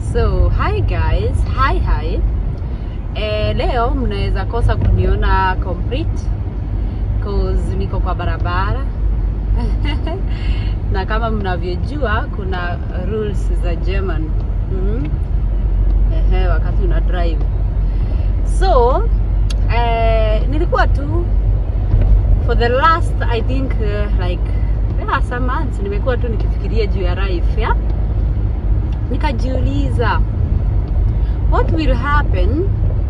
So hi guys, hi hi. Eh, leo mnaweza kosa kuniona complete cause niko kwa barabara na kama mnavyojua kuna rules za German mm Ehe, wakati una drive so eh, nilikuwa tu for the last I think uh, like yeah, some months nimekuwa tu nikifikiria juu ya life yeah? nikajiuliza what will happen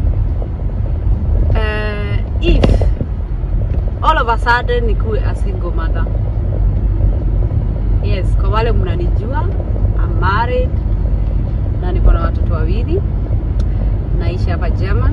uh, if all of a sudden nikuwe a single mother yes kwa wale mnanijua I'm married na niko na watoto wawili naishi hapa German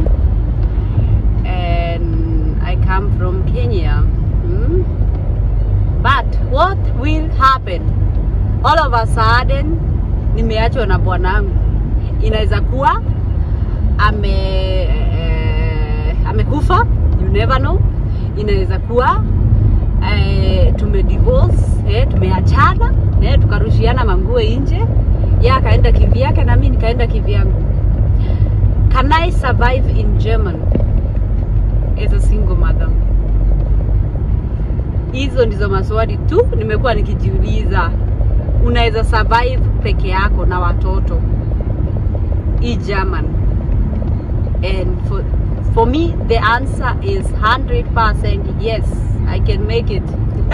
and I come from Kenya hmm? but what will happen all of a sudden nimeachwa na bwanangu inaweza kuwa ame eh, amekufa you never know inaweza kuwa eh, tume divorce eh, tumeachana eh, tukarushiana manguo nje ye akaenda kivyake na mimi nikaenda kivyangu can I survive in German as a single mother hizo ndizo maswali tu nimekuwa nikijiuliza unaweza survive peke yako na watoto i German and for, for me the answer is 100% yes I can make it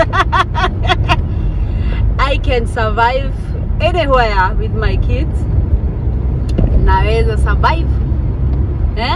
I can survive anywhere with my kids naweza survive eh?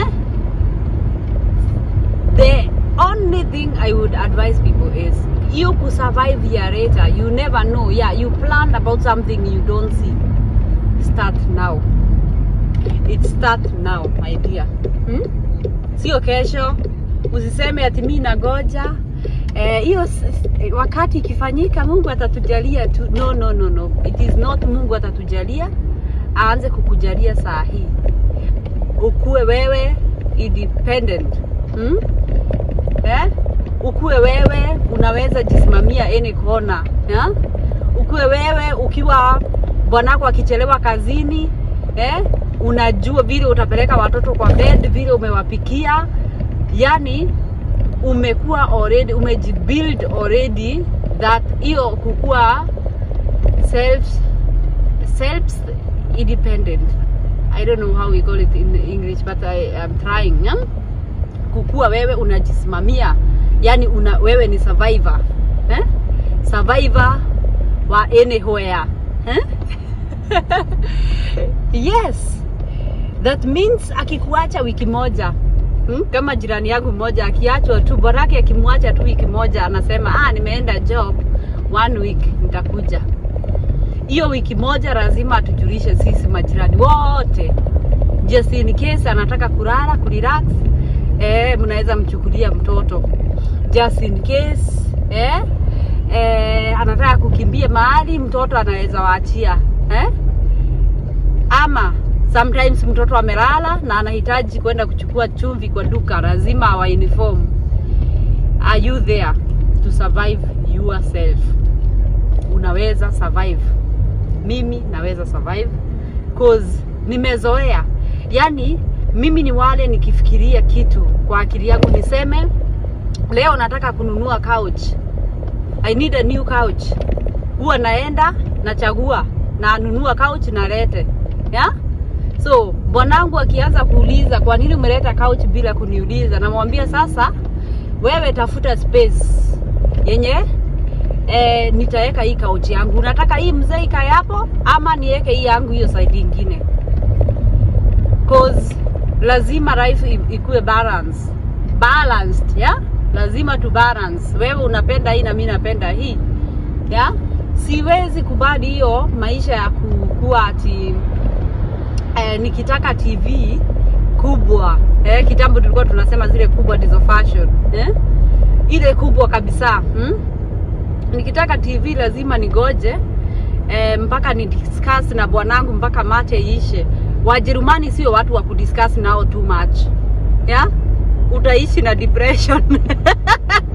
the only thing I would advise people is you could survive year later you never know yeah you planned about something you don't see start now it start now my dear hmm? sio kesho usiseme ati mi nagoja hiyo eh, wakati ikifanyika mungu atatujalia tu no no no no it is not mungu atatujalia aanze kukujalia saa hii ukuwe wewe independent hmm? eh? ukuwe wewe unaweza jisimamia any kona yeah? ukuwe wewe ukiwa bwanako akichelewa kazini eh? unajua vile utapeleka watoto kwa bed vile umewapikia yani umekuwa already umejibuild already that hiyo kukuwa self self independent i don't know how we call it in english but i am trying yeah? kukuwa wewe unajisimamia yani una, wewe ni survivor eh? survivor wa anywhere eh? yes that means akikuacha wiki moja hmm? kama jirani yangu mmoja akiachwa tu borake akimwacha tu wiki moja anasema ah, nimeenda job one week nitakuja hiyo wiki moja lazima atujulishe sisi majirani wote just in case anataka kulala kurelax eh, mnaweza mchukulia mtoto just in case eh, eh, anataka kukimbia mahali mtoto anaweza waachia eh? ama sometimes mtoto amelala na anahitaji kwenda kuchukua chumvi kwa duka lazima awa uniform are you there to survive yourself unaweza survive mimi naweza survive cause nimezoea yani mimi ni wale nikifikiria kitu kwa akili yangu niseme leo nataka kununua couch i need a new couch huwa naenda nachagua na nunua couch nalete yeah? so bwanangu akianza kuuliza kwa nini umeleta couch bila kuniuliza namwambia sasa wewe tafuta space yenye e, nitaweka hii couch yangu unataka hii mzee ikae hapo ama niweke hii yangu hiyo side ingine cause lazima life ikuwe balance balanced yeah? lazima tu balance wewe unapenda hii na mi napenda hii yeah? siwezi kubali hiyo maisha ya kukuwa ati eh, nikitaka tv kubwa eh, kitambo tulikuwa tunasema zile kubwa ndizo fashion eh? ile kubwa kabisa hmm? nikitaka tv lazima nigoje eh, mpaka ni discuss na bwanangu mpaka mate iishe wajerumani sio watu wa kudiscuss nao too much yeah? utaishi na depression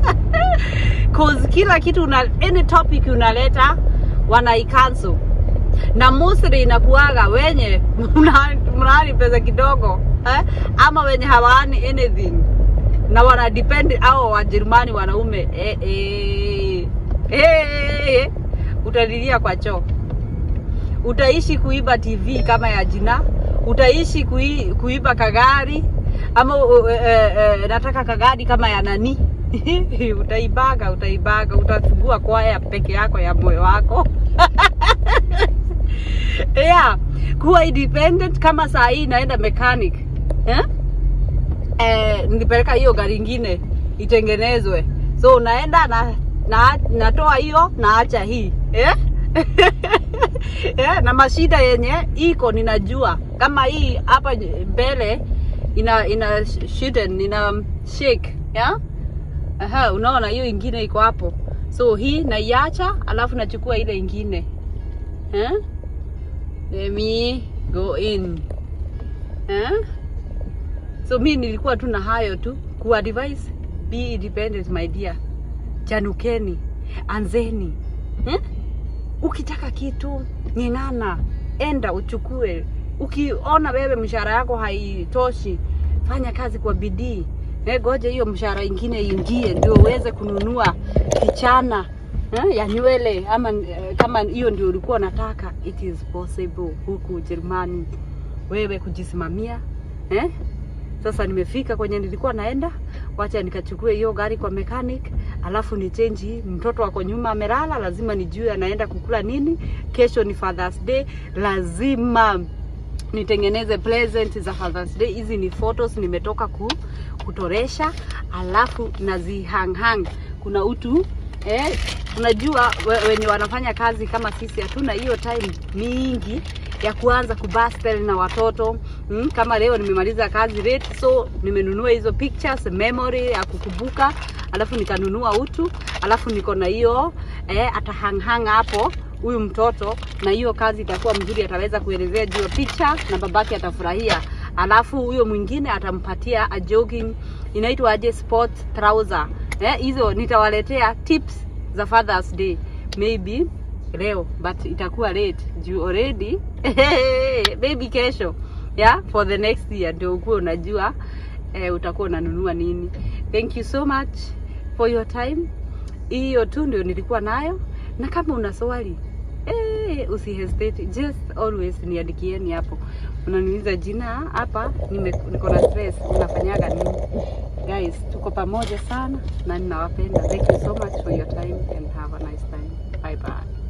cause kila kitu una, any topic unaleta wanaicancel na mostly inakuaga wenye mna- mnaani pesa kidogo eh? ama wenye hawaani anything na wana depend au Wajerumani wanaume eh, eh, eh, eh, utalilia kwa choo utaishi kuiba TV kama ya jina, utaishi kui, kuiba kagari ama uh, uh, uh, nataka kagari kama ya nani utaibaga, utaibaga, utafungua kwaya peke yako ya moyo wako yeah, kuwa independent. Kama saa hii naenda mechanic eh? Eh, nilipeleka hiyo gari ingine itengenezwe, so unaenda na, na natoa hiyo naacha hii eh? yeah, na mashida yenye iko ninajua kama hii hapa mbele ina ina shiden ina shake yeah? Aha, unaona hiyo ingine iko hapo, so hii naiacha, alafu nachukua ile ingine eh? Let me go in eh? So mi nilikuwa tu na hayo tu ku advise, be independent my dear, chanukeni, anzeni eh? Ukitaka kitu ng'ing'ana, enda uchukue. Ukiona wewe mshahara yako haitoshi, fanya kazi kwa bidii. Eh, goje hiyo mshahara ingine ingie, ndio uweze kununua kichana eh, ya nywele ama eh, kama hiyo ndio ulikuwa unataka. It is possible huku Ujerumani wewe kujisimamia eh? Sasa nimefika kwenye nilikuwa naenda, wacha nikachukue hiyo gari kwa mechanic, alafu ni change hii. Mtoto wako nyuma amelala, lazima nijue anaenda kukula nini. Kesho ni Father's Day, lazima nitengeneze present za Father's Day. Hizi ni photos nimetoka ku, kutoresha, alafu nazihanghang. Kuna utu eh, unajua we, wenye wanafanya kazi kama sisi hatuna hiyo time mingi ya kuanza kubastel na watoto mm, kama leo nimemaliza kazi late, so nimenunua hizo pictures memory ya kukumbuka, alafu nikanunua utu, alafu niko na hiyo eh, atahanghang hapo huyu mtoto, na hiyo kazi itakuwa mzuri, ataweza kuelezea juu ya picha na babake atafurahia. Alafu huyo mwingine atampatia a jogging, inaitwa aje, sport trouser eh, hizo nitawaletea tips za Father's Day maybe leo but itakuwa late juu already maybe kesho yeah for the next year ndio ukuwa unajua eh, utakuwa unanunua nini thank you so much for your time hiyo tu ndio nilikuwa nayo na kama una swali eh, usi hesitate just always niandikieni hapo unaniuliza jina hapa nime- niko na stress unafanyaga nini guys tuko pamoja sana na ninawapenda thank you so much for your time and have a nice time bye bye